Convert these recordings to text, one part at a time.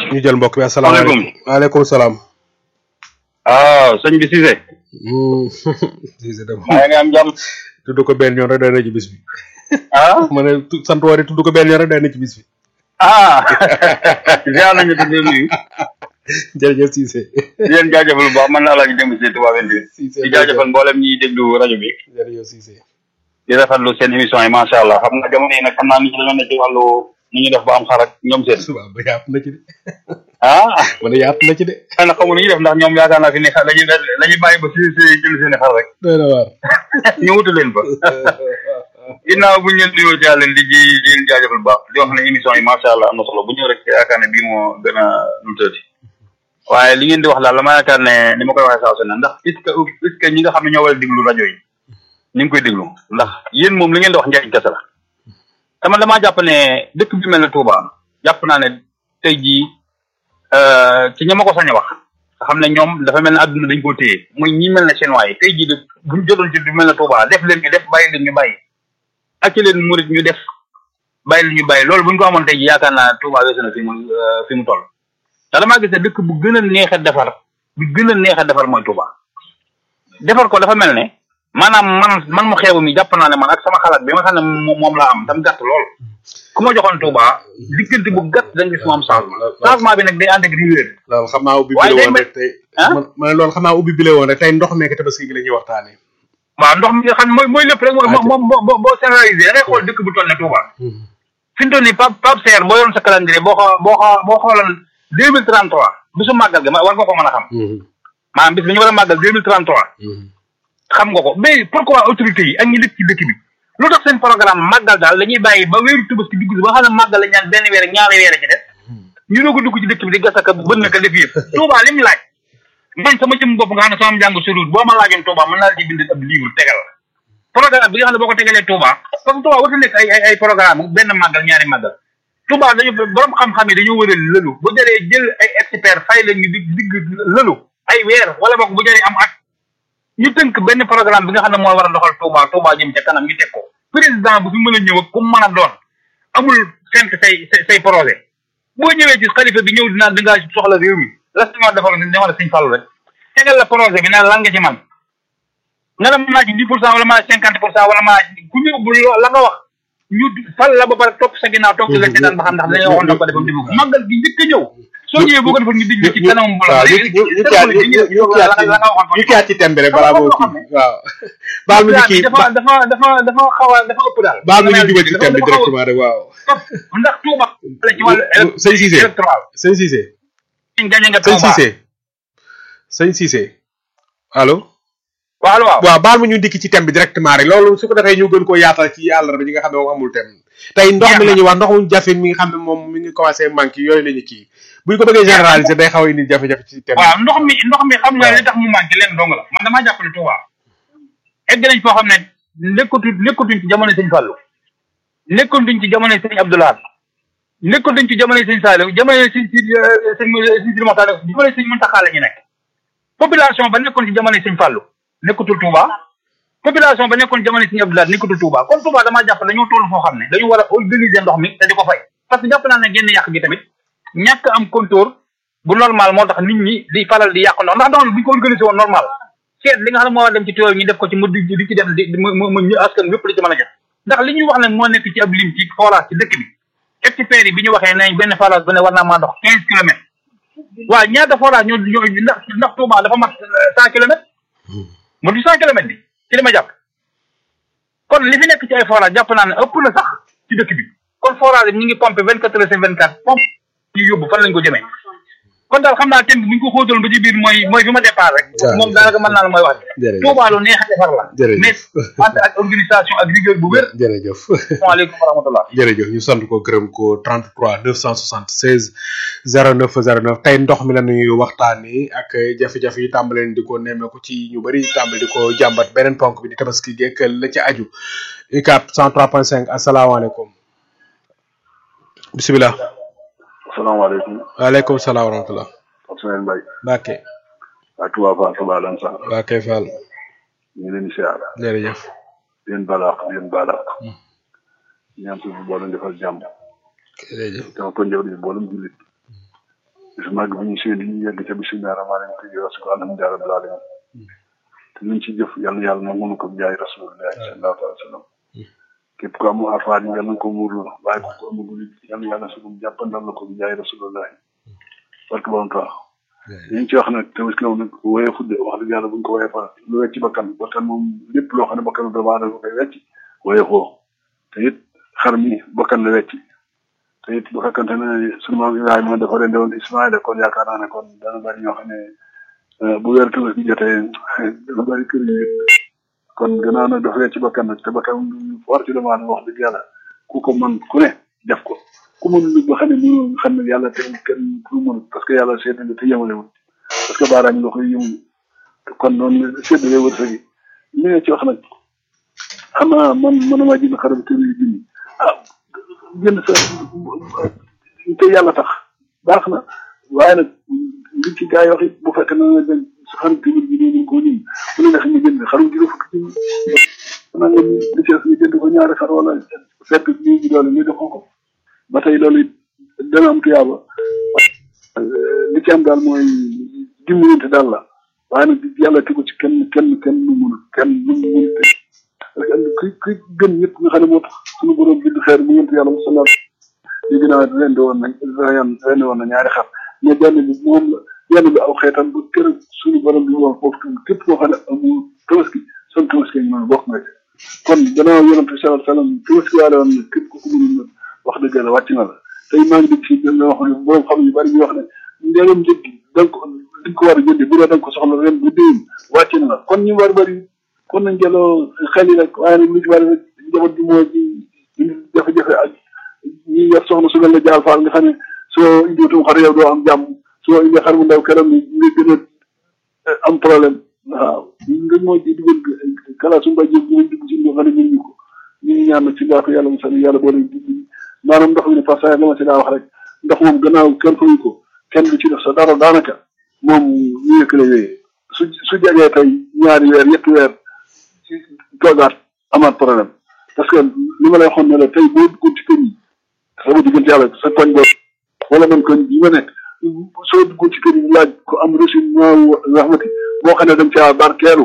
ñu jël mbokk bi asalaamaaleykum waaleykum salaam. waaw sëñ bi Cissé. Cissé de maa ngi am jàmm. tudd ko benn yoon rek day na ci bis bi. ah. ma ne tu- sant woore tudd ko benn yoon rek day na ci bis bi. ah. ziar nañu te di nuyu. jërëjëf Cissé. di leen jaajëfal bu baax man la Alaaji Demba Cissé Touba Vendée. Cissé di jaajëfal mboolem ñiy déglu rajo bi. jërëjëf Cissé. di rafetlu seen émission yi macha allah xam nga jamono yi nag xam naa nit ñi dañoo nekk ci wàllu ni ñuy def ba am xar ak ñoom seen. waaw ba yaatu na ci de. ah. ma ne yaatu na ci de. xëy na xamu lu ñuy def ndax ñoom yaakaar naa fi ne xar la ñuy la ñuy bàyyi ba si si jël seen i xar rek. doy na waar. ñu wutu leen fa. ginnaaw bu ñu leen nuyoo ci yàlla di di di leen jaajëfal bu baax di wax ne émission yi macha allah am na solo bu ñëw rek yaakaar ne bii moo gën a nu tëddi waaye li ngeen di wax daal la ma yaakaar ne ni ma koy waxee saa su ne ndax puisque puisque ñi nga xam ne ñoo war a déglu rajo yi ñu ngi koy déglu ndax yéen moom li ngeen di wax njëriñ kese la te man damaa jàpp ne dëkk bi mel ne Touba jàpp naa ne tey jii ci ña ma ko sañ a wax nga xam ne ñoom dafa mel ne adduna dañ koo téye muy ñi mel ne chinois yi tey jii de buñ jotoon ci du mel ne Touba def leen ñu def bàyyi leen ñu bàyyi ak ci leen murit ñu def bàyyi leen ñu bàyyi loolu buñ ko amoon tey jii yaakaar naa Touba weesu na fi mu fi mu toll te damaa gis ne dëkk bu gën a neex a defar bu gën a neex a defar mooy Touba defar ko dafa mel ne maanaam man man mu xeebu mi jàpp naa ne man ak sama xalaat bi ma xam ne moom moom laa am tam gàtt lool ku ma joxoon Touba diggante bu gàtt da nga gis mu am changement changement bi nag day ànd ak rigueur loolu xam naa ubbi waaye bile day woon mel- rek tey. ah? ma ma ne loolu xam naa ubbi bile woon rek tey ndox meek tabaski gi la ñuy waxtaanee. waaw ndox mi nga xam ne mooy mooy lépp rek mooy Ah, moom boo boo boo généralisé da ngay xool dëkk bu toll ne Touba fi mu toll nii Pape Pape Serre boo yoroon sa calendrier boo xoo boo xoo boo xooloon deux mille trente trois bisu màggal gi ma war nga ko mën a xam maanaam bis bi ñu war a màggal deux mille trente trois xam nga ko mais pourquoi autorités yi ak ñi dëkk ci dëkk bi lu tax seen programme màggal daal dañuy bàyyi ba wéeru Tabaski dugg si ba xam ne màggal la ñaan benn weer ak ñaari weer ci def ñu doog a dugg ci dëkk bi di gasaka bën na ko def yëpp Touba li mu laaj man sama jëm bopp nga xam ne sama njàng soriwul boo ma laajoon Touba mën naa la ci bind ab livre tegal la programme bi nga xam ne boo ko tegalee Touba parce que Touba warta nekk ay ay ay programme benn màggal ñaari màggal Touba dañu borom xam-xam yi dañoo war a lëlu bu jëree jël ay expert fay leen ñu dig digg lëlu ay weer wala boog bu jëree am at ñu tënk benn programme bi nga xam ne moo war a doxal Touba Touba jëm ca kanam ñu teg ko président bu fi mën a ñëw ak ku mu mën a doon amul fent say say say projet boo ñëwee ci xalifa bi ñëw dinaa da ngaa soxla réew mi la si ma defal ne ma la Sëñ Fallu rek tegal la projet bi ne lan nga ci man nga la mën naa ci dix pour cent wala maa cinquante pour cent wala maa ku ñëw bu lo- la nga wax ñu fal la ba pare topp sa ginnaaw topp ci la seetaan ba xam ndax dañoo waxoon da ko defam defu ko màggal gi njëkk a ñëw soo ñëwee boo ko defoon ñu dig la ci kanam mbooloo waaw ñu ñu ñu caat ñu ñu ñu caat ci la nga waxoon ñu caat ci tembe rek balaa moo kii waaw. baal ma ñu kii dafa dafa dafa dafa xaw a dafa ëpp daal baal ma ñu dugal ci Dafa- tembe dafa xaw a directement rek waaw. topp ndax Touba la ci wàllu sëñ Cissé électoral sëñ Cissé ñu gañe nga sëñ Touba Cissé sëñ Cissé allo. waaw waaw waaw baal ma ñu dikk ci thème bi directement rek loolu su ko defee ñu gën koo yaatal ci àllarba ñi nga xam ne moom amul thème tey ndox mi la ñuy wax ndox mu jafe mi nga xam ne moom mi ngi commencé manqué yooyu la ñu kii bu ñu ko bëggee généraliser day xaw a indi jafe-jafe ci thème waaw ndox mi ndox mi xam nga li tax mu manqué leen dong la man damaa jàpp ne Touba egg nañ foo xam ne nekkatu nekkatuñ ci jamono sëñ Fallou nekkatuñ ci jamono sëñ Abdoulaye nekkatuñ ci jamono sëñ Saliou jamono sëñ si sëñ sëñ Sidi Mokhtar jamono sëñ Mountakha la ñu nekk population ba nekkoon ci jamono sëñ Fallou nekkatul Touba population ba nekkoon jamono sëñ Abdoulaye nekkatul Touba kon Touba damaa jàpp ne dañoo toll foo xam ne dañu war a organiser ndox mi te di ko fay parce que jàpp naa ne génn yàq gi tamit ñàkk am contour bu normal moo tax nit ñi di faral di yàq ndox ndax ndox mi bu ñu ko organisé woon normal seet li nga xam ne moo war a dem ci tuyau ñu def ko ci mu di di ci def di mu mu mu askan wépp li ci mën a jot ndax li ñuy wax ne moo nekk ci ab lim ci forage ci dëkk bi experts yi bi ñu waxee nañ benn forage bu ne war naa maa dox quinze kilomètres waaw ñaata forage ñoo ñoo ndax ndax Touba dafa mat cent kilomètres mu di cent kilomètres bi ci li ma jàpp kon li fi nekk ci ay forage jàpp naa ne ëpp na sax ci dëkk bi kon forage bi ñu ngi pompé vingt quatre heures sur vingt quatre pompe ñu yóbbu fan lañ ko jëmee kon daal xam naa thème bi bu ñu ko xóotal ba ci biir mooy mooy fi ma départ rek waaw. moom daanaka mën naa la mooy wax Jërëjëf. Touba lu neex a defar la Jërëjëf. mais wante ak organisation ak rigueur bu wér jërëjëf asalaamaaleykum wa rahmatullah jërëjëf ñu sant ko gërëm ko 33 976 09 09 tey ndox mi la ñuy waxtaanee ak jafe-jafe yi tàmbaleen di ko nemmeeku ci ñu bëri tàmbali di ko jàmbat beneen ponk bi di tabaski gekk la ci aju UCAB 103.5 asalaamaaleykum bisimilah asalaamaaleykum waaleykum salaam wa rahmatulah Ousmane Mbaye Mbacke waa Touba Fall Touba Lansar Mbacke Fall ñu ngi leen di siyaar jërëjëf di leen balaax di leen balaax ñaan suñu boole defal jàmm jërëjëf dama ko njëriñ boolem jullit bis màgg bi ñu seen ñu yegg ca bisimilah rahmaani rahim te yow si ko alhamdulilah rabbil alamin te luñ ci jëf yàlla yàlla na mënu ko jaay rasulullah sallallahu alayhi wa sallam képp ko amu afaat yi yàlla na ko muurlu waaye ko ko amagul yàlla yàlla su ko jàppandal la ko jaay rasulullah barke borom tax li ñu ci wax nag tabaski moom nag woyee fudde wax dëgg yàlla buñ ko woyee fa lu wecc bakkan bakkan moom lépp loo xam ne bakkan doomu aadama koy wecc woyee foo te it xar mi bakkan la wecc te it bu fekkante ne sunu maam Ibrahima dafa rende woon Ismaïla kon yaakaar naa ne kon dana bari ñoo xam ne bu weer tabaski jotee dana bari kër yi kon gannaaw nag dafa wecc bakkan nag te bakkan war ci doomu aadama wax dëgg yàlla ku ko mën ku ne def ko ku mënul ba xam ne mënul xam ne yàlla te kenn ku mënul parce que yàlla seetlu te yemalewul parce que baaraam nga koy yëngu kon noonu séddale wërsëg yi li nga ci wax nag xam naa man mënuma jënd xaram kër yi junni ah jënd sa te yàlla tax baax na waaye nag li ci gaa yi wax it bu fekkee ne nga dem sa xaram kër yi junni ko ñun bu la neex ñu jënd xarum juróom fukki junni xanaa nga li ci ñu jënd ko ñaari xar wala fekk ñu ñu doole ñu defoo ko ba tey loolu it dana am tuyaaba li ci am daal mooy dimbalante daal la waaye nag yàlla tegu ci kenn kenn kenn lu munul kenn lu munul te ki ki gën ñëpp nga xam ne moo tax suñu borom bind xeer mu yënt yàlla musala ñu gën a rendi woon na rendi woon na ñaari xar mais benn bi moom la benn bi aw xeetam bu kër suñu borom bi woon foofu képp koo xam ne amul tabaski son tabaski ñu bokk nga ci kon gannaaw yonent bi sallallahu alayhi wasallam tabaski waale woon na képp ku ko mënul wax dëgg yàlla wàcc na la tey maa ngi dégg fii dañ wax ne borom xam yu bari ñu wax ne ndegam njëg gi da nga ko di ko war a jëndi bu dee da nga ko soxla ren bu déwén wàcc na la kon ñu war bari kon nañ jëloo xel yi rek waaye nag lu ci bari rek njaboot bi moo ci jafe-jafe ak ñi yor soxna su mel ne jaal faal nga xam ne soo indiwutum xar yow doo am jàmm soo indi xar mu ndaw keroog ni nga gën a am problème waaw nga moo ci dugal kala su mbay jëf ñu dugg ci ñoo xam ne ñu ko ñu ngi ñaan nag ci baaxu yàlla mu sani yàlla boole maanaam ndox mi ne parce que la ma si daa wax rek ndox moom gannaaw kenn fayu ko kenn du ci def sa dara daanaka moom ñu yëkk la yooyee su su jegee tey ñaari weer ñetti weer toogaat amaat problème parce que li ma lay waxoon ne la tey boo duggoon ci kër yi sama diggante yàlla sa koñ boobu wala man koñ bi ma nekk soo duggoon ci kër yi laaj ko am reçu ñaaw rahmati boo xam ne dem caa barkeelu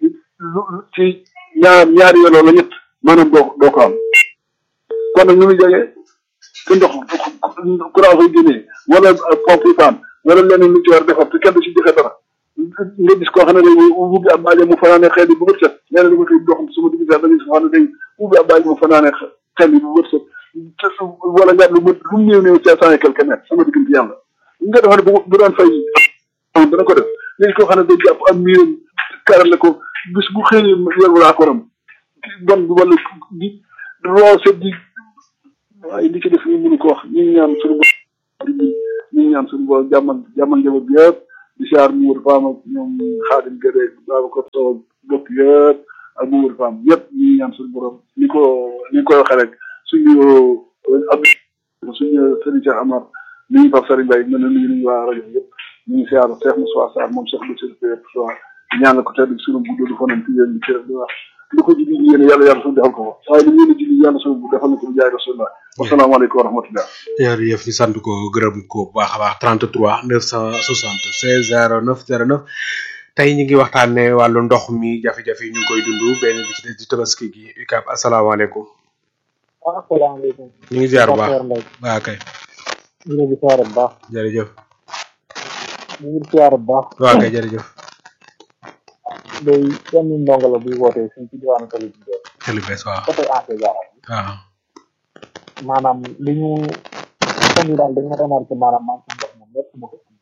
ci ñaar ñaari weer wala ñett maanaam doo doo ko am kon nag ñu ngi jege te ndox courant fay génnee wala pompe yi paan wala leneen lu ci war defar te kenn du ci joxe dara nga gis koo xam ne day ubbi ab baaje mu fanaane xel yi bu bët set nee na dama koy dox sama digg sax da ngay xam ne day ubbi ab baaje mu fanaane xel yi bu bët set te su wala nga lu mët lu mu néew néew cinq cent et quelque mètres sama diggante yàlla nga defa ne bu bu doon fay dana ko def léegi koo xam ne day jàpp am miiram karale ko bis bu xëyee yor walaa koram bon bi wala di roose di waaye li ci def ñu mënu ko wax ñu ngi ñaan suñu bopp ñu ngi ñaan suñu bopp jàmmal jàmmal njaboot bi yëpp di siyaar mu wër faam ak ñoom xaadim gëdee Babacar Sow bopp yëpp ak mu wër faam yëpp ñu ngi ñaan suñu borom ni ko ni koy waxee rek suñu ab suñu sëriñ Cheikh Amar ni ñu Pape Sari Mbaye mën na nuyu nañu waa rajo yëpp ñu ngi siyaar Cheikh Moussa Sarr moom Cheikh Bassirou Pérez Soir ñaan ko tedd suñu gudd fanam ci yéen ci di wax li ko jibi yéen yàlla yàlla suñu defal ko ko waaye li ngeen jibi yàlla suñu defal na ko bu jaay rasulullah wasalaamaaleykum wa rahmatullah jërëjëf ñu sant ko gërëm ko bu baax a baax 33 976 09 09 tey ñu ngi waxtaanee wàllu ndox mi jafe-jafe yi ñu ngi koy dund benn bi ci des di tabaski gi UCAB asalaamaaleykum. asalaamaaleykum. ñu ngi ziar bu baax waaw kay. ñu ngi ziar bu baax. jërëjëf. ñu ngi ziar bu baax. waaw kay jërëjëf. day kenn ndongo la buy wootee fii ci diwaanu Kelle bi Bees. Kelle Bees waaw. côté Ancé Diarra. waaw. maanaam li ñu fan yi daal dañu remarqué maanaam man ci ndox moom lépp mu ko am.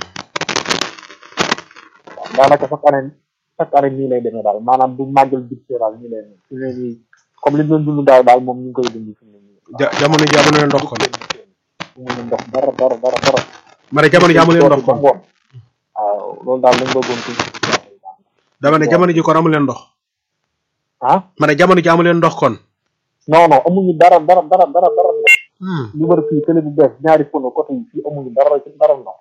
waaw daanaka chaque année chaque année nii lay demee daal maanaam du màggal budget daal nii lay demee fi mu ne nii comme li ñu doon dund daaw daal moom ñu ngi koy dund fi mu ne nii. ja jamono ji amu leen ndox kon. mu ne ndox dara dara dara dara. ma ne jamono ji amu leen ndox kon. waaw loolu daal lañ bëggoon ci. dama ne jamono ji kon amu leen ndox. ah. ma ne jamono ji amu leen ndox kon. non non amuñu dara dara dara dara dara ndox. li war fii télé bu bees ñaari pono côté yi fii amuñu dara ci dara ndox.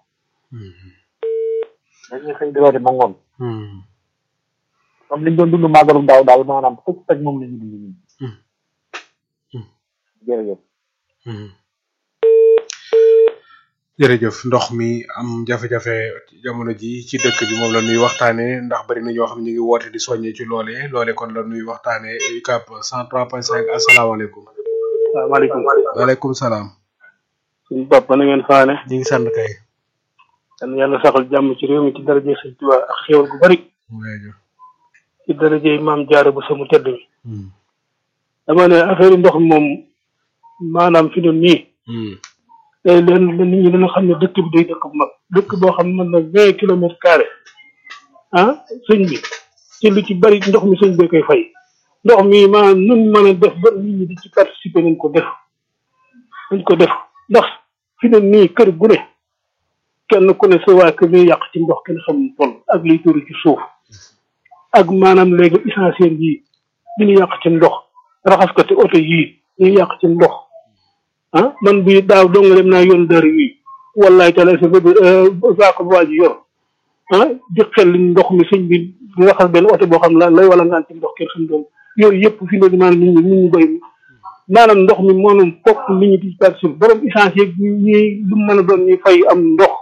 dañuy xëy di woote ba ngoon. comme liñ doon dund màggalu daaw daal maanaam fukk teg moom la ñu dund nii. jërëjëf. jërëjëf ndox mi am jafe-jafe jamono ji ci dëkk bi moom la nuy waxtaane ndax bari na ñoo xam ñu ngi woote di soññe ci loole loole kon la nuy waxtaane UCAB 103.5 asalaamaaleykum waaw maaleykum waaleykum salaam suñu bopp na ngeen faane ñu ngi sant kay yal yàlla saxal jàmm ci réew mi ci daraje sëñ Tuubaa ak xéewal gu bari jërëjëf ci daraje maam jaara bu sama tedd mi dama ne affaire ndox mi moom maanaam fi doon nii day leen nit ñi dana xam ne dëkk bi day dëkk bu mag dëkk boo xam ne mën na vingt kilomètres carré ah sëñ bi ci lu ci bari ndox mi sëñ bee koy fay ndox mi maanaam nun mën a def ba nit ñi di ci participer nañ ko def nañ ko def ndax fi doon nii kër gu ne kenn ku ne sa waa kër ñuy yàq ci ndox kenn xamul toll ak liy tuuru ci suuf ak maanaam léegi essentiel yi li ñu yàq ci ndox raxaskati oto yii ñuy yàq ci ndox ah man bii daaw dong dem naa yoon dër yi wallaay tala sa bëgg saako bu waa ji yor ah di xel ndox mi sëñ bi di raxas benn oto boo xam la lay wala ngaan ci ndox kenn xam doon yooyu yëpp fi ne maanaam nit ñi nit ñi bay maanaam ndox mi moom fokk nit ñi di participer borom essentiel yi ñuy lu mën a doon ñuy fay am ndox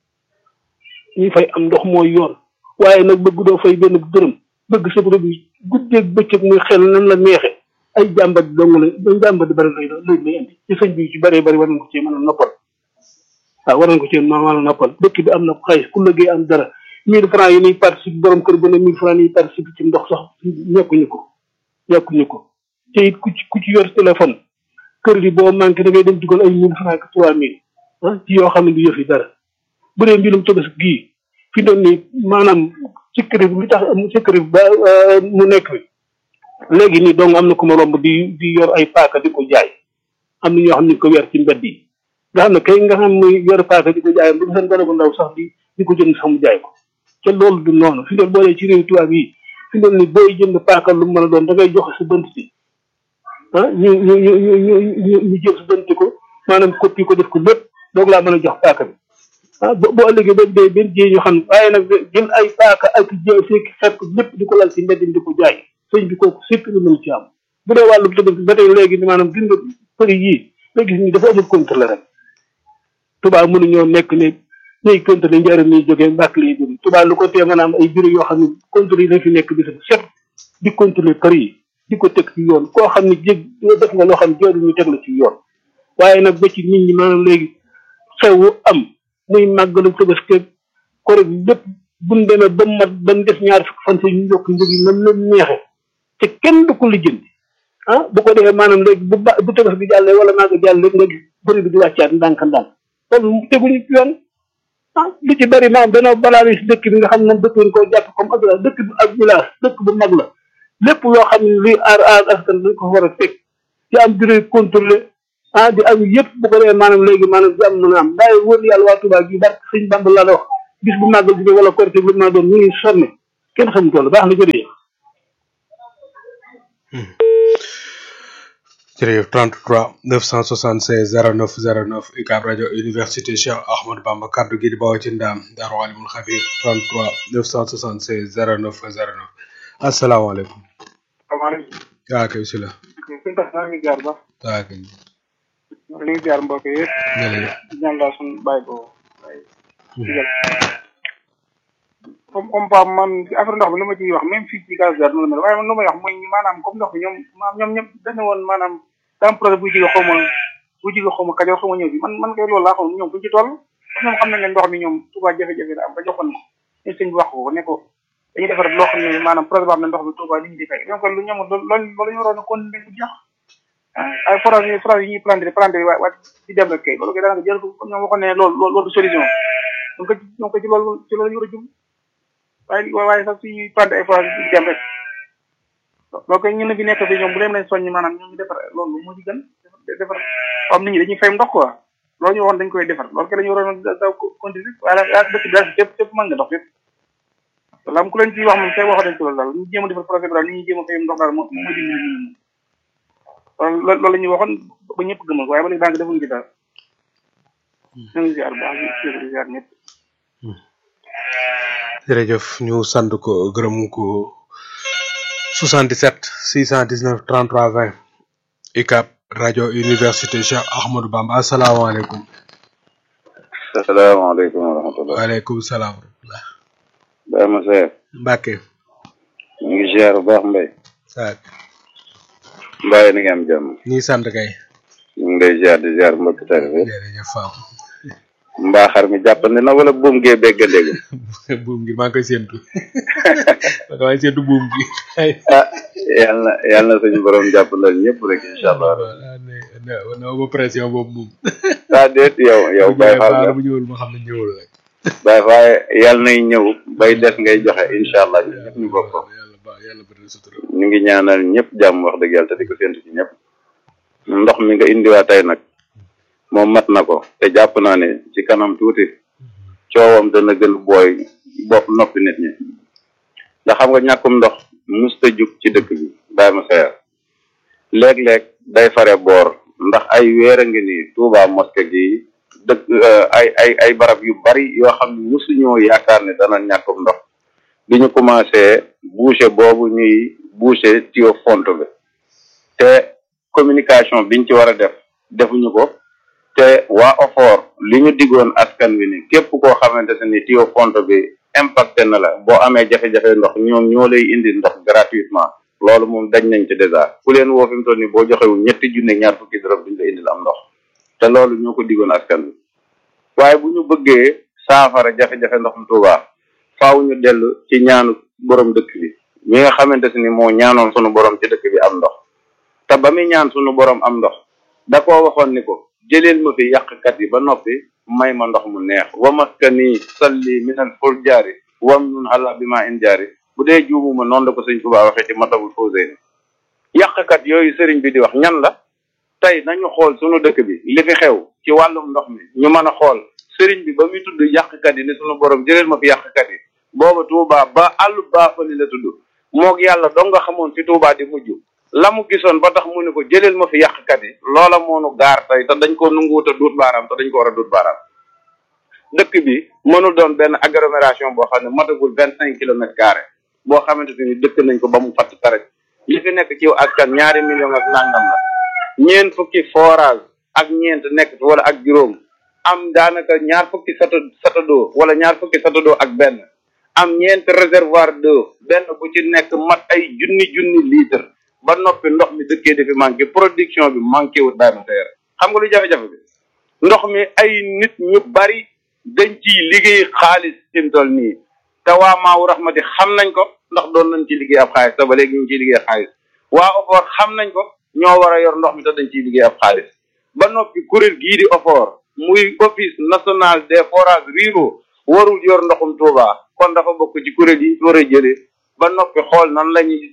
ñuy fay am ndox mooy yoon waaye nag bëgg doo fay benn dërëm bëgg sa borom yi guddeeg bëccëg muy xel nan la neexe ay jàmbat dong la ay jàmbat di bëri lay lay lay indi ci sëñ bi ci bëree bëri war nañ ko ci mën a noppal waaw war nañ ko ci mën a noppal dëkk bi am na xaalis ku liggéey am dara mille francs yi ñuy participe borom kër bu ne mille francs yi participe ci ndox sax ñekkuñu ko ñekkuñu ko te it ku ci ku ci yor téléphone kër gi boo manqué da ngay dem dugal ay mille francs ak trois mille ah ci yoo xam ne du yëf yi dara bu dee mbirum tëbës gii fi doon ni maanaam sécurité li tax sécurité ba mu nekk fi léegi nii donc am na ku ma romb di di yor ay paaka di ko jaay am na ñoo xam ne ko weer ci mbedd yi nga xam ne kay nga xam muy yor paaka di ko jaay bu seen gone bu ndaw sax di di ko jënd sax mu jaay ko te loolu du noonu fi doon boolee ci réew tubaab yi fi doon ni booy jënd paaka lu mu mën a doon da ngay joxe sa bënt si ah ñu ñu ñu ñu ñu ñu jël sa bënt ko maanaam copie ko def ko lépp doog laa mën a jox paaka bi ah bo boo ëllëgee ba dee benn jii ñu xam waaye nag jël ay paaka ak jë fekk fekk lépp di ko lal ci mbedd mi di ko jaay sëñ bi kooku surtout lu mën ci am bu dee wàllu tëgg ba tey léegi ni maanaam gis nga prix yii nga gis ni dafa amul contrôle rek tubaab mënuñoo nekk ne ñuy contrôle njëriñ ñuy jógee mbàkk lay jógee tubaab lu ko tee mën a am ay bureau yoo xam ne contrôle yi dañ fi nekk bis bu set di contrôler prix yi di ko teg ci yoon koo xam ne jég def nga loo xam ne jooju ñu teg la ci yoon waaye nag ba ci nit ñi maanaam léegi xewu am muy màggalu Tabaski kore lépp buñ demee ba mat ba mu def ñaar fukk fan si ñu yokk njëg yi nam leen neexe te kenn du ko lijjanti ah bu ko defee maanaam léegi bu ba bu Tabaski bi jàllee wala màgg jàll léegi nga gis bëri bi di wàccaat ndànk ndànk loolu teguñu ci yoon ah lu ci bëri maanaam danoo balaa si dëkk bi nga xam ne dëkk bi ko jàpp comme ak dëkk bi ak village dëkk bu mag la lépp loo xam ne luy aar aar askan dañ ko war a teg ci am bureau contrôlé ah di am yëpp bu ko defee maanaam léegi maanaam di am mën a am waaye wóor yàlla waa Touba gi barke sëñ Bamba laa wax bis bu màggal bi wala korité bi ma doon ñu ngi sonne kenn xamu toll baax na jërëjëf. jërëjëf 33 976 09 09 UCAB rajo université Cheikh Ahmadou Bamba kaddu gi di bawoo ci ndaam Daaru Alimul Xabir 33 976 09 09 asalaamaaleykum. salaamaaleykum. yaa kay si la. suñu tax naa ngi jaar ba. yaa kay. ñu ngi jaar mbokk yëpp. jërëjëf. di ñaan laa suñu bàyyi ko. comme comme Pape man ci affaire ndox mi lu ma ciy wax même fii ci gaz noonu la mel waaye man lu may wax mooy maanaam comme ndox mi ñoom maanaam ñoom ñëpp dañu woon maanaam daa am projet buy jóge xaw ma buy jóge xaw ma Kajoor xaw ma ñëw bi man man kay loolu laa xam ñoom buñ ci toll ñoom xam nañ ne ndox mi ñoom Touba jafe-jafe la am ba joxoon ko ñu sëñ bi wax ko ne ko dañuy defar loo xam ne maanaam projet boo xam ne ndox mi Touba li ñu di fay ñoom kon lu ñoom loolu loolu ñu waroon a continuer bu jeex ay forage yi forage yi ñuy planté planté waa waa di dem rek kay loolu kay daanaka jël ko comme ñoom waxoon ne loolu loolu du solution donc ñoom ko ci loolu ci loolu ñu war a jub waaye waaye sax suñuy planté ay forage di dem rek loolu kay ñun bi nekk fi ñoom bu leen leen soññ maanaam ñoom ñu defar loolu moo ci gën defar am nit ñi dañuy fay ndox quoi loolu ñu waxoon dañ koy defar loolu kay la ñu waroon a daw continuer waaye daal dëkk bi daal fépp fépp mën nga dox fépp wala am ku leen ciy wax moom tey waxoon nañ ci loolu daal ñu jéem a defar projet bi daal ni ñuy jéem a fay ndox daal moo mooy dimbali ñu loolu loolu la ñuy waxoon ba ñëpp gëmal waaye ba léegi daanaka defuñu ci daal ñu ngi ziar bu baax di ziar ñëpp jërëjëf ñu sant ko gërëm ko 77 619 33 20 UCAB rajo université Cheikh Ahmadou Bamba asalaamaaleykum salaamaaleykum wa rahmatulah. waaleykum salaam wa rahmatulah. Baye Moussa. Mbacke. ñu ngi ziar bu baax Mbaye. saak Mbaye ni nga am jàmm. ñi sant kay. ñu ngi lay ziar di ziar mbokk tari bi. jërëjëf Fam. mbaa xar mi jàppandi na wala buum gee begg dégg. buum gi maa ngi koy séntu maa ngi koy séntu buum gi. ah yal na yal na suñu borom jàppandal ñëpp rek incha allah. voilà ne ne ne ma pression boobu moom. ah déet yow yow Baye Fall nga bu ñëwul ma xam ne ñëwul rek. Baye Fall yal nay ñëw bay des ngay joxe incha allah ñun ñëpp ñu bokk ko. yàlla ba yàlla bëri na sutura. ñu ngi ñaanal ñëpp jàmm wax dëgg yàlla te di ko séntu ci ñëpp. ndox mi nga indiwaat tey nag moom mat na ko te jàpp naa ne ci kanam tuuti coowam dana gën booy bopp noppi nit ñi ndax xam nga ñàkkum ndox musta jug ci dëkk bi bàyyi ma seer léeg-léeg day fare boor ndax ay weer a ngi nii Touba mosquée gi dëkk ay ay ay barab yu bari yoo xam ne musuñoo yaakaar ne dana ñàkkum ndox bi ñu commencé boucher boobu ñuy boucher tuyau fonte bi te communication biñ ci war a def defuñu ko te waa OFOR li ñu diggoon askan wi ni képp koo xamante ne ni tuyau fonte bi impacté na la boo amee jafe-jafe ndox ñoom ñoo lay indi ndox gratuitement loolu moom dañ nañ ci dèjà ku leen woo fi mu toll nii boo joxewul ñetti junne ñaar fukki dërëm duñ la indil am ndox te loolu ñoo ko diggoon askan wi waaye bu ñu bëggee saafara jafe-jafe ndoxum Tuuba faaw ñu dellu ci ñaanu borom dëkk bi mi nga xamante ni moo ñaanoon sunu borom ci dëkk bi am ndox te ba muy ñaan sunu borom am ndox da koo waxoon ni ko jëleel ma fi yàqkat yi ba noppi may ma ndox mu neex wa maskani salli minal furjaari wam nun ala bi ma in jaari bu dee juumuma noonu la ko sëñ Tuubaa waxee ci matabul fawzeyni yàqkat yooyu sëriñ bi di wax ñan la tey nañu xool sunu dëkk bi li fi xew ci wàllum ndox mi ñu mën a xool sëriñ bi ba muy tudd yàqkat yi ni sunu borom jëleel ma fi yàqkat yi booba Tuubaa ba àllu baafali la tudd moog yàlla dong nga xamoon fi Tuubaa di mujj la mu gisoon ba tax mu ne ko jëleel ma fi yàqkat yi loola moonu gaar tey te dañ ko nanguwut a duut baaraam te dañ ko war a duut baaraam dëkk bi mënul doon benn agglomération boo xam ne matagul vingt cinq kilomètres carrés boo xamante ni dëkk nañ ko ba mu fatt tarek li fi nekk ci askan ñaari million ak nangam la ñeent fukki forage ak ñeent nekk fi wala ak juróom am daanaka ñaar fukki sato satadoo wala ñaar fukki satadoo ak benn am ñeent réservoir d'eau benn bu ci nekk mat ay junni junni litre ba noppi ndox mi dëkkee dafi manqué production bi manqué wut daay ma teer xam nga lu jafe-jafe bi ndox mi ay nit ñu bari dañ ciy liggéey xaalis fi mu toll nii te waa maawu raxmati xam nañ ko ndax doon nañ ci liggéey ab xaalis te ba léegi ñu ngi ciy liggéey xaalis waa OFOR xam nañ ko ñoo war a yor ndox mi te dañ ciy liggéey ab xaalis ba noppi kuréel gii di OFOR muy office national des forages ruraux warul yor ndoxum Touba kon dafa bokk ci kuréel yi ñu war a jëlee ba noppi xool nan la ñuy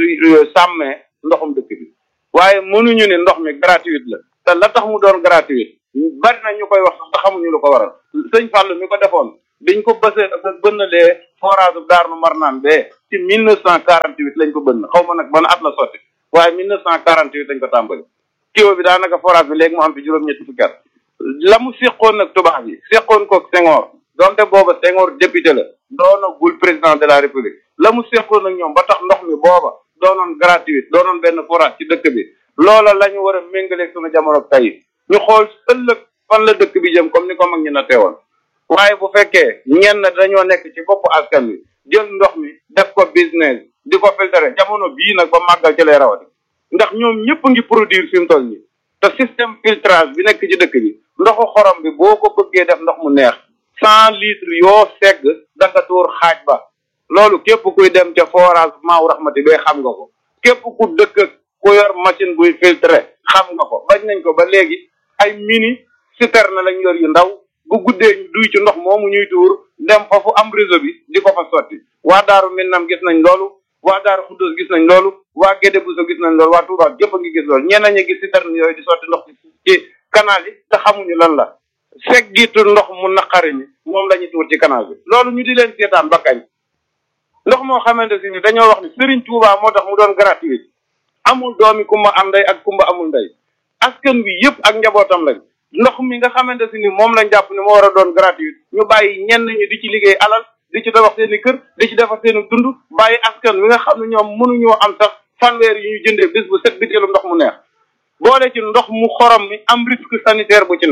sàmmee ndoxum dëkk bi waaye mënuñu ne ndox mi gratuite la te la tax mu doon gratuite bari na ñu koy wax sax te xamuñu lu ko waral sëñ Fallou mi ko defoon biñ ko bësee bënnalee forage bu Daaru Marnaan bee ci mille neuf cent quarante huit lañ ko bënn xaw ma nag ban at la sotti waaye mille neuf cent quarante huit lañ ko tàmbali kiwo bi daanaka forage bi léegi mu am fi juróom-ñetti fukki at la mu séqoon nag tubaab yi séqoon koog Senghor donte booba Senghor député la doonagul président de la république la mu séqoon ak ñoom ba tax ndox mi booba doonoon gratuite doonoon benn forage ci dëkk bi loola la ñu war a méngaleeg sunu jamono tey ñu xool ëllëg fan la dëkk bi jëm comme ni ko mag ñi na teewoon waaye bu fekkee ñenn dañoo nekk ci boppu askan wi jël ndox mi def ko business di ko filtrer jamono bii nag ba màggal ci lay rawati ndax ñoom ñëpp ngi produire fi mu toll nii te système filtrage bi nekk ci dëkk bi ndoxu xorom bi boo ko bëggee def ndox mu neex cent litres yoo segg da nga tuur xaaj ba loolu képp kuy dem ca forage maaw raxmati bee xam nga ko képp ku dëkk ku yor machine buy filtrer xam nga ko bañ nañ ko ba léegi ay mini citerne lañ yor yu ndaw bu guddee ñu duy ci ndox moomu ñuy tuur dem foofu am réseau bi di ko fa sotti waa daaru Minam gis nañ loolu waa daaru Xuddoos gis nañ loolu waa Gédé Bousso gis nañ loolu waa Touba gépp a ngi gis loolu ñeneen ñi gis citerne yooyu di sotti ndox ci canal yi te xamuñu lan la seggitu ndox mu naqari ni moom la ñuy tuur ci canal bi loolu ñu di leen seetaan ba kañ ndox moo xamante si ni dañoo wax ni Serigne Touba moo tax mu doon gratuit amul doomi kumba am ndey ak kumba amul ndey askan wi yëpp ak njabootam lañ ndox mi nga xamante si ni moom lañ jàpp ni moo war a doon gratuit ñu bàyyi ñenn ñi di ci liggéey alal di ci tabax seen i kër di ci defar seen i dund bàyyi askan wi nga xam ne ñoom mënuñoo am sax fanweer yi ñu jëndee bis bu set biteelu ndox mu neex boole ci ndox mu xorom mi am risque sanitaire bu ci nekk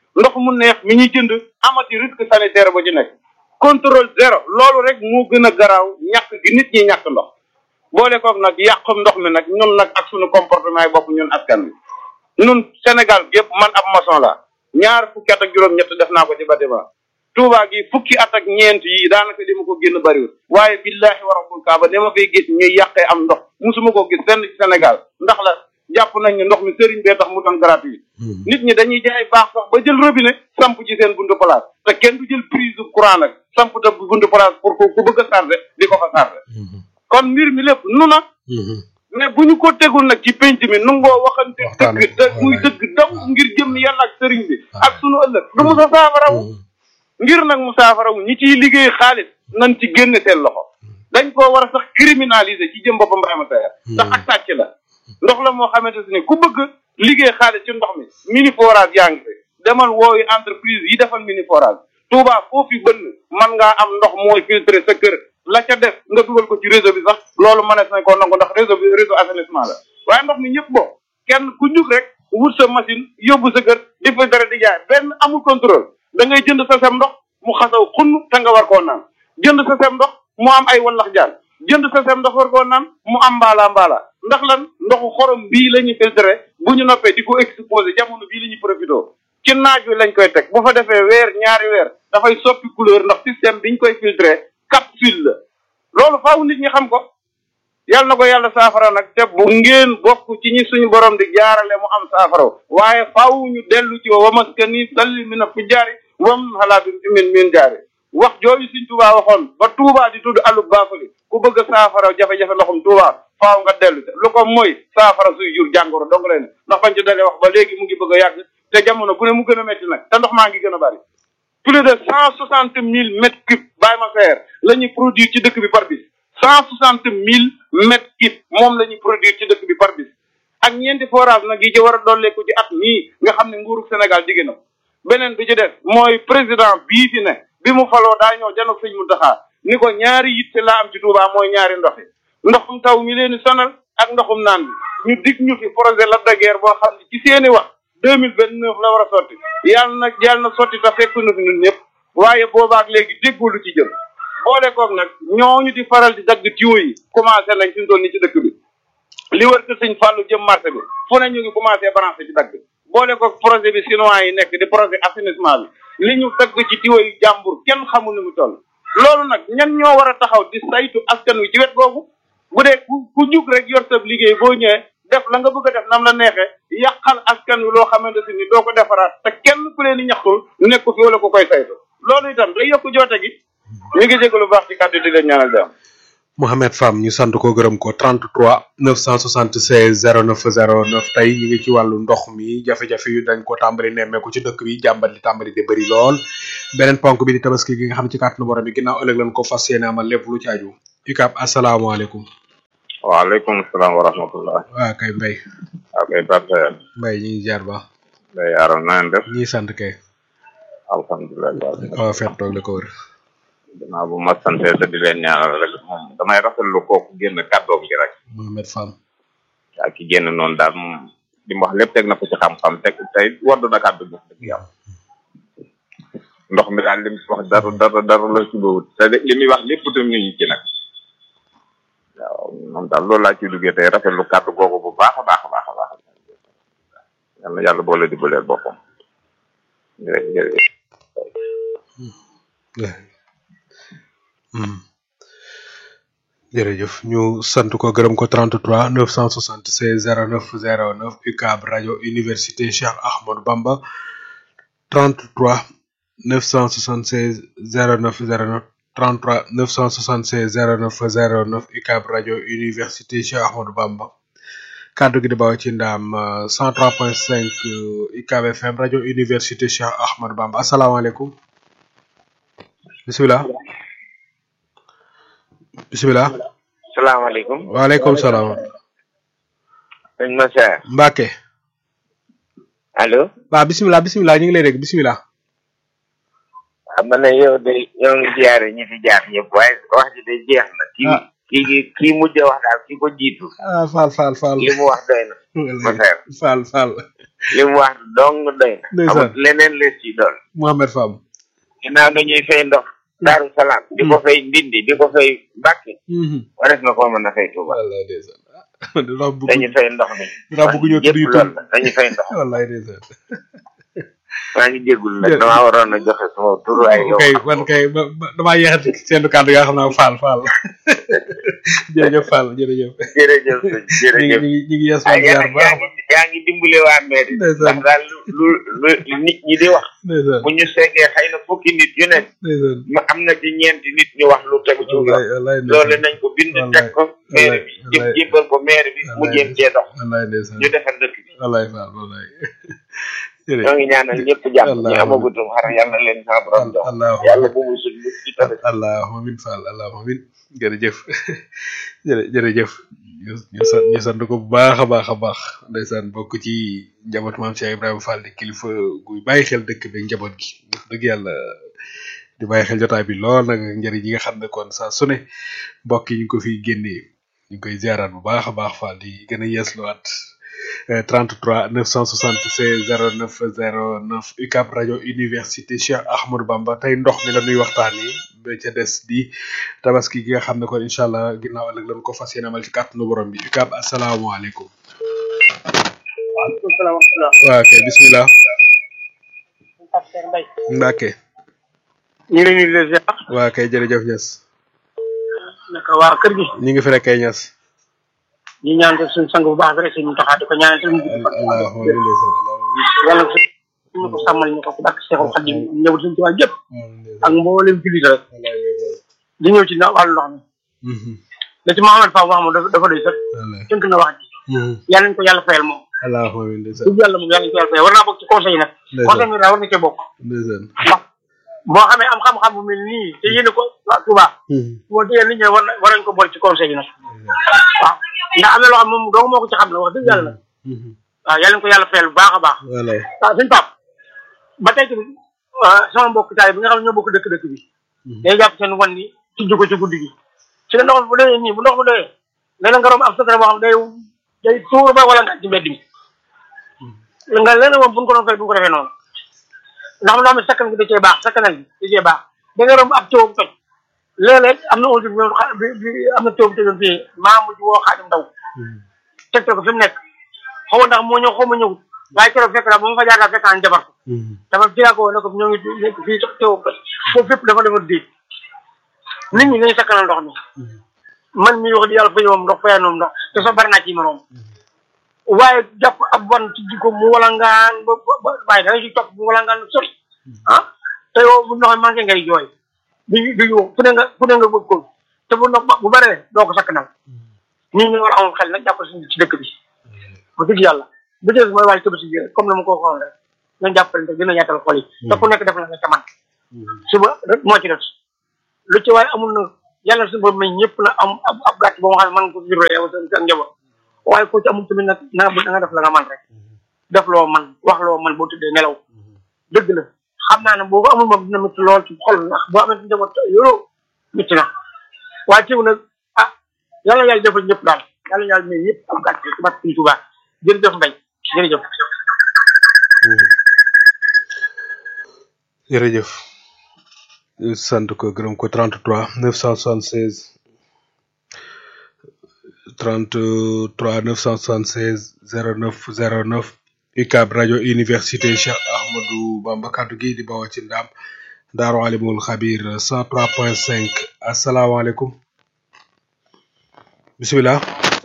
ndox mu neex mi ñuy jënd amati risque sanitaire ba ci nekk contrôle zéro loolu rek moo gën a garaaw ñàkk gi nit ñi ñàkk ndox boole koog nag yàqum ndox mi nag ñun nag ak suñu comportement yi bopp ñun askan wi ñun Sénégal gépp man ab maçon la ñaar fukki at ak juróom-ñett def naa ko ci bâtiment Touba gi fukki at ak ñeent yi daanaka li ma ko génn bariwul waaye billahi wa rabbul kaaba dama fay gis ñuy yàqee am ndox musuma ko gis fenn ci Sénégal ndax la jàpp nañ ne ndox mi sëriñ bee tax mu doon gratuit nit ñi dañuy jaay baax sax ba jël robinet samp ci seen buntu place te kenn du jël prise du courant nag samp te buntu place pour ku ku bëgg a chargé di ko fa chargé kon mbir mi lépp nu na mais bu ñu ko tegul nag ci penc mi nu ngoo waxante Waxtaane dëgg te muy dëgg daw ngir jëm yàlla ak sëriñ bi ak sunu ëllëg du mu sa saafarawu ngir nag mu saafarawu ñi ciy liggéey xaalis nañ ci génne seen loxo dañ koo war a sax criminaliser ci jëm boppam Ibrahima Tayer ndax ak sàcc la ndox la moo xamante ne ku bëgg liggéey xaalis ci ndox mi mini forage yaa ngi fi demal wooyu entreprise yi defal mini forage Touba foofu bënn man ngaa am ndox mooy filtrer sa kër la ca def nga dugal ko ci réseau bi sax loolu mënees nañ koo nangu ndax réseau bi réseau assainissement la waaye ndox mi ñëpp boo kenn ku jug rek wut sa machine yóbbu sa kër di fa dara di jaay benn amul contrôle da ngay jënd sa sem ndox mu xasaw xunn te nga war koo naan jënd sa sem ndox mu am ay wallax jaan jënd sa sem ndox war koo naan mu am mbaala mbaala ndax lan ndoxu xorom bii la ñuy filtré bu ñu noppee di ko exposé jamono bii la ñuy profité ci naaj wi lañ koy teg bu fa defee weer ñaari weer dafay soppi couleur ndax système biñ koy filtré capsule la loolu faaw nit ñi xam ko yàlla na ko yàlla saafara nag te bu ngeen bokk ci ñi suñu borom di jaarale mu am saafara waaye faaw ñu dellu ci wa maskani salli min fu jaari wam xalaa bi min min jaari wax jooju suñ Tuubaa waxoon ba Tuubaa di tudd alu baafali ku bëgg a saafara jafe-jafe ndoxum Tuubaa faaw nga dellu te lu ko mooy saafara suy jur jàngoro dong lay ne ndax bañ ci dalee wax ba léegi mu ngi bëgg a yàgg te jamono bu ne mu gën a métti nag te ndox maa ngi gën a bari plus de cent soixante mille mètres cubes bàyyi ma seer la ñuy produire ci dëkk bi par bis cent soixante mille mètres cubes moom la ñuy produire ci dëkk bi par bis ak ñeenti forage nag yi ci war a dolleeku ci at mii nga xam ne nguuru Sénégal digg na ko beneen bi ci def mooy président bii fi ne bi mu faloo daa ñëw janoog sëñ Muntaxa ni ko ñaari yitte laa am ci Touba mooy ñaari ndox yi ndoxum taw mi leen di sonal ak ndoxum naan bi ñu dig ñu fi projet Lac de Guiers boo xam ne ci seeni wax deux mille vingt neuf la war a sotti yàlla na yàlla na sotti te fekk na fi ñun ñëpp waaye boobaak léegi déggoo lu ci jëm boole koog nag ñooñu di faral di dagg tuyau yi commencé nañ fi mu toll nii ci dëkk bi li wër ko sëñ Fallou jëm marché bi fu ne ñu ngi commencé branché ci dagg boole koog projet bi chinois yi nekk di projet assainissement bi li ñu dagg ci tuyau yi jàmbur kenn xamul ni mu toll loolu nag ñan ñoo war a taxaw di saytu askan wi ci wet googu bu dee ku ku jug rek yor sa liggéey boo ñëwee def la nga bëgg a def nam la neexee yàqal askan wi loo xamante si ni doo ko defaraat te kenn ku leen di ñaxtul nekku fi wala ku koy saytu loolu itam day yokk joote gi ñu ngi jégalu baax ci kàddu di leen ñaanal jàmm Mohamed Fam ñu sant ko gërëm ko 33 976 0909 tey ñu ngi ci wàllu ndox mi jafe-jafe yu dañ ko tàmbali nemmeeku ci dëkk bi jàmbat li tàmbali di bëri lool beneen ponk bi di tabaski gi nga xam ci kàttanu borom bi ginnaaw ëllëg lañ ko fas yéene amal lépp lu ci aju ikab asalaamaaleykum waaleykum salaam wa rahmatullah waa kay mbay ok parfait mbay ñi ngi jaar ba day yaaral na ngeen def ñi sant kay alhamdulilah waaw fet toog la ko wër dinaa bu ma sante te di leen ñaanal rek moom damay rafetlu kooku génn kàddoom gi rek Mohamed Fam ak ki génn noonu daal moom li mu wax lépp teg na ko ci xam-xam teg tey waddu na kàddu gi dëgg yàlla ndox mi daal li mu wax dara dara dara la ci bawut te li muy wax lépp tam ñu ngi ci nag waaw moom daal loolu laa ciy duggee tey rafetlu kàddu googu bu baax a baax a baax a baax yal na yàlla boole dimbaleel boppam jërëjëf jërëjëf ñu sant ko gërëm ko 33 976 09 09 UCAB rajo université Cheikh Ahmadou Bamba 33 976 09 09 33 976 09 09 UCAB rajo université Cheikh Ahmadou Bamba kaddu gi di bawoo ci ndaam 103.5 UCAB FM rajo université Cheikh Ahmadou Bamba asalaamaaleykum bisimilah. bisimilah. salaamaaleykum. waaleykum salaam. sëñ Massa. Mbacke. allo. waaw bisimilah bisimilah ñu ngi lay dégg bisimilah. xam nga ne yow de ñoo ngi ziare ñi fi jaar ñëpp waaye wax ji de jeex na. ci kii gi kii mujj a wax daal ki ko jiitu ah Fall Fall Fall li mu wax doy na ma seer Fall Fall li mu wax dong doy na Ndeysaan. amut leneen lees ci doon Mohamed Fam ginnaaw dañuy fay ndox daaru salaam di ko fay ndindi di ko fay mbàkke wares na koo mën a fay tuuba wallaay ndeysaan dama bëgg dañuy fay ndox mi dama bëgg ñëw tudd yëpp yu loolu la dañuy fay ndox wallaay ndeysaan maa ngi jéggul nag damaa waroon a joxe sama tur ay yow kay man kay ba- ba- damaa yeexati seen kàddu gaa xam naa Fall Fall jërëjëf Fall jërëjëf jërëjëf sëñ ñu ngi jërëjëf ñu ngi ñu ngi yees ah Fall yaa ziar bu baax a ngi yaa ngi dimbale waa mairie Ndeysaan. ndax daal lu lu lu nit ñi di wax ndeysaan bu ñu seegee xëy na fukki nit yu nekk ndeysaan ma am na ci ñeenti nit ñu wax lu tegu ci wallaay yoon wallaay loolu ndeysaan nañ ko bind Wallaay. teg ko maire bi jëm Wallaay. jébbal ko maire bi mu Wallaay. jéem cee dox wallaay ndeysaan ñu defar dëkk bi wallaay Fall wallaay ñoo jërëjëf ngi ñaanal ñëpp jàmm Wallaay. ñu amagutum xar yàlla leen sa borom dox allah yàlla bu mu suñ mucc ci tamit allahumma amin Fall allahumma amin jërëjëf jërë jërëjëf ñu ñu sant ñu sant ko bu baax a baax a baax ndeysaan bokk ci njaboot maam Cheikh Ibrahima Fall di kilifa guy bàyyi xel dëkk bi njaboot gi wax dëgg yàlla di bàyyi xel jotaay bi lool nag njëriñ yi nga xam ne kon saa su ne mbokk yi ñu ngi ko fiy génnee ñu ngi koy ziaraat bu baax a baax Fall di gën a yeesluwaat eh, 33 976 09 09 UCAB rajo université Cheikh Ahmadou Bamba tey ndox mi la nuy waxtaanee ba ca des di tabaski gi nga xam ne kon incha allah ginnaaw ëllëg lañ ko fas yéene amal ci kàttanu borom bi UCAB asalaamaaleykum. waaleykum salaam wa rahmatulah. waa kay bismillah Pasteur Mbaye. Mbacke ñu ngi leen di leen ziar. waa kay jërëjëf Niass naka waa kër gi. ñu ngi fi rek kay Niass. ñu ñaan ko suñu sang bu baax bi rek suñu taxaw di ko ñaanal suñu gudd fan. allahumma amin ndeysaan yàlla na suñu ko sàmmal ñu ko ci barke Seexul Xadim ñëw suñu tubaab yëpp allahumma ak mboolem jullit rek di ñëw ci na wàllu ndox mi. Mhm. da ci Mouhamed Fall wax moom dafa dafa doy sëkk wallaay tënk na wax ji Mhm. yàlla nañu ko yàlla fayal moom. allahumma amin ndeysaan dëgg yàlla moom yàlla nañu ko yàlla fayal war naa bokk ci conseil yi nag. Ndeysaan. conseil bi daal war na cee bokk. ndeysaan ndax boo xamee am xam-xam bu mel nii te yéene ko waa Touba. Mhm. boo déggee nit ñi war na war nañu ko boole ci conseil yi nag. waaw ndax am na loo xam moom dong moo ko ci xam la wax dëgg yàlla nag. Mhm. waaw yàlla nañu ko yàlla fayal bu baax a baax. wallaay waaw suñu pap ba tey tamit ah, sama mbokk taay bi nga xam ne ñoo bokk dëkk dëkk bi. day jàpp seen wan ni tijji ko ci guddi gi. su dee ndox bu doyee nii bu ndox bu doyee léeg-léeg nga romb ab secret boo xam day day tuur ba wala nga ci mbedd mi. nga leneen moom bu ñu ko doon fay du ñu ko defee noonu. ndax loo xam ne sakkan gi da cee baax sakkanal gi da cee baax da nga romb ab coow bu toj. léeg-léeg am na audio bi ñoom xa- bi bi am na coow bu tëjoon fii maa mujj woo xaadim ndaw. teg ko fi mu nekk xaw ma ndax moo ñëw xaw ma ñëwut waaye keroog fekk naa ba ma fa jaar daal fekk naa jabar ko Mhm. dafa ci laa ko ne ko ñoo ngi nekk fii sax teewoo ko foofu fépp dafa defar déeg nit ñi dañuy sakkanal ndox mi man mi wax di yàlla fa ñëwam ndox fayal noom ndox te sax bari naa ci moroom waaye jàpp ab ban ci jikko mu walangaan ba ba ba waaye da nga ci topp mu walangaan lu sori ah te yow bu ndox mi manqué ngay jooy di di yow fu ne nga fu ne nga bëgg ko te bu ndox bu baree doo ko sakkanal nit ñi war a amul xel nag jàpp si ci dëkk bi ba dëgg yàlla bu dee mooy wàllu tabaski gi rek comme na ma ko waxoon rek nañ jàppale te gën a yaatal xol yi te ku nekk def na nga ca man suba rek moo ci des lu ci waaye amul na yàlla suñu borom may ñëpp na am ab ab gàtt boo xam ne man ko viré yow sa sa njaboot waaye ku ci amul tamit nag na nga na nga def la nga man rek def loo man wax loo man boo tuddee nelaw dëgg la xam naa ne boo ko amul moom dina métti lool ci xol ndax boo amee njaboot yoroo métti na waaye teew nag ah yàlla yàlla defal ñëpp daal yàlla yàlla may ñëpp am gàtt ci barke Sëriñ Tuubaa jërëjëf Mbaye jërëjëf jërëjëf ñu sant ko gërëm ko 33 976 33 976 09 09 UCAB rajo université Cheikh Ahmadou Bamba kaddu gi di bawoo ci ndam Daaru Alimul Xabir 103.5 asalaamaaleykum bisimilah.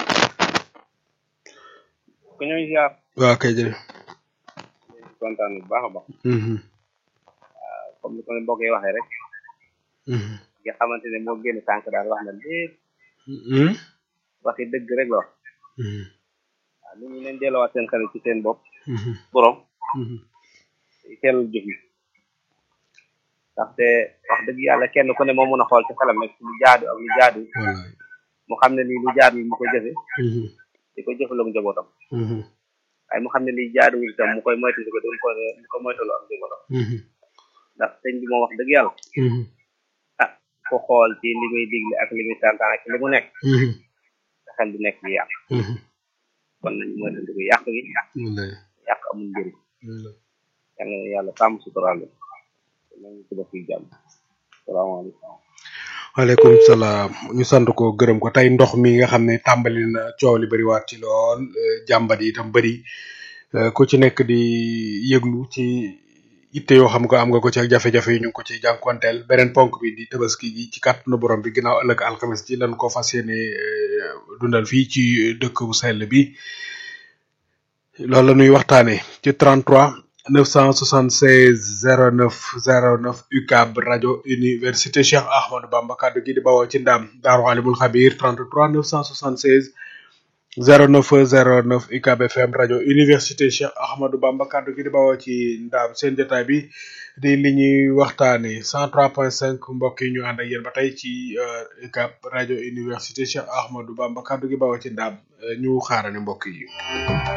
ku ñooy ziar waa kay jërëjëf. kontaan bu baax a baax Mhm, comme ni ko mbokk yi waxee rek mhm, nga xamante ne moo génn tànk daal wax na lépp mhm, waxi dëgg rek la wax mhm, waaw nit ñi leen delloowaat seen xel ci seen bopp mhm, borom mhm. teelul jëf yi ndaxte wax dëgg yàlla kenn ku ne moo mën a xool ci xelam rek lu jaadu ak lu jaadu wallaay. mu xam ne lii lu jaadu mu ko jëfe Mhm, di ko jëfaloo ak njabootam mhm, waaye mu xam ne lii jaaduwul itam mu koy moytu ko doon ko mu ko moytaloo ak njabootam mhm, ndax sëñ bi moom wax dëgg yàlla mhm. ah ku ku xool ci li muy digle ak li muy santaan ak li mu nekk sa xel du nekk ci yàq kon nañ mooy andi ko yàq gi yàq amul njëriñ yal na yàlla sàmm suturaal nañu ko def fi jàmm salaamaaleykum waaleykum salaam ñu sant ko gërëm ko tey ndox mi nga xam ne tàmbali na coow li bëri waat ci lool jàmbat yi itam bëri ku ci nekk di yëglu ci itte yoo xam ko am nga ko ci ak jafe-jafe yi ñu ngi ko ci jànkuwanteel beneen ponk bi di tabaski gi ci kàttanu borom bi ginnaaw ëllëg alxames ji lan ko fas yéene dundal fii ci dëkk bu sell bi loolu la ñuy waxtaanee ci 33 976 09 09 UCAB rajo université Cheikh Ahmadou Bamba kaddu gi di bawoo ci ndam Daaru Alimul Xabir 33 976 09 09 UCAB FM rajo université Cheikh Ahmadou Bamba kaddu gi di bawoo ci ndam seen jotaay bi di li ñuy waxtaanee 103.5 mbokk yi ñu ànd ak yéen ba tey ci UCAB rajo université Cheikh Ahmadou Bamba kaddu gi bawoo ci ndam ñu xaarane mbokk yi.